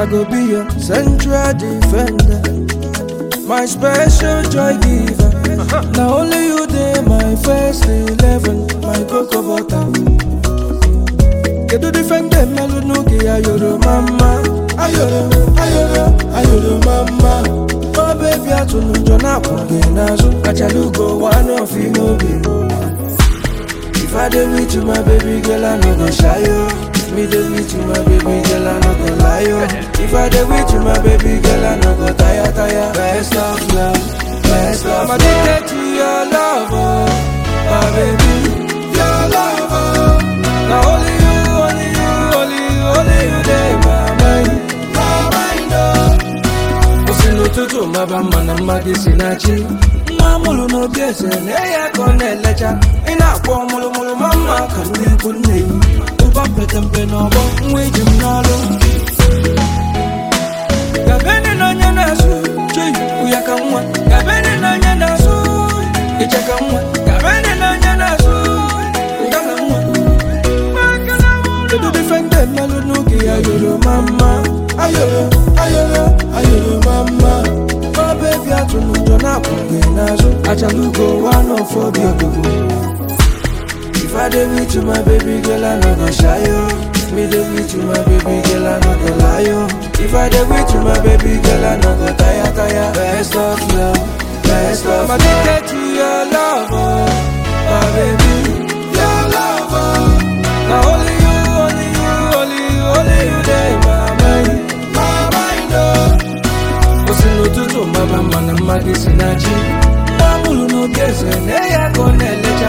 go be your central defender. My special joy giver. Now only you dey my first eleven, my cocoa butter. Kedu defender melu n'oge ayoro mama, ayoro, ayoro, ayoro mama. Oh baby atụrụ njọ na-akwụ gị n'azụ, achala ugo one of you n'obi. If I dey with you, my baby girl, I no go shy yo. If me dey with you, my baby girl, I no go lie yo. If I dey with you, my baby girl, I no go tire tire. Best of love, best of love. I'm addicted to your love, oh, my baby, your love. Oh. Now only you, only you, only you, only you dey my mind, my mind, oh. Osi n'ụtụtụ maba mma na mma gị si na chi nwa amụrụ n'obi eze na-eyi aka ọ na-elecha ị na-akpọ mụrụmụrụ ma mma ka ndị ikwu nne yi ụba mpekempe n'ọgbọ nwa iji m n'ọrụ gabene na onye na-asụ chei ụya ka nwa gabene na onye na-asụ iche ka nwa gabene na onye na-asụ ụda ka nwa kedu difende mmelụ n'oge ya yoro mama ayoro ayoro ayoro mama ọ bebi atụrụ njọ na-akwụ gị n'azụ achala ugo one of obi ogbugbo If I dey with you, my baby girl, I no go shy yo. If me dey with you, my baby girl, I no go lie yo. If I dey with you, my baby girl, I no go tire tire. Best of love, best of love. I'm addicted to your love, oh, my baby, your love. Oh. Now only you, only you, only you, only you dey my mind, my mind, oh. Osi n'ụtụtụ maba mma na mma gị si na chi. Nwa amụrụ n'obi eze na-eyi aka ọ na-elecha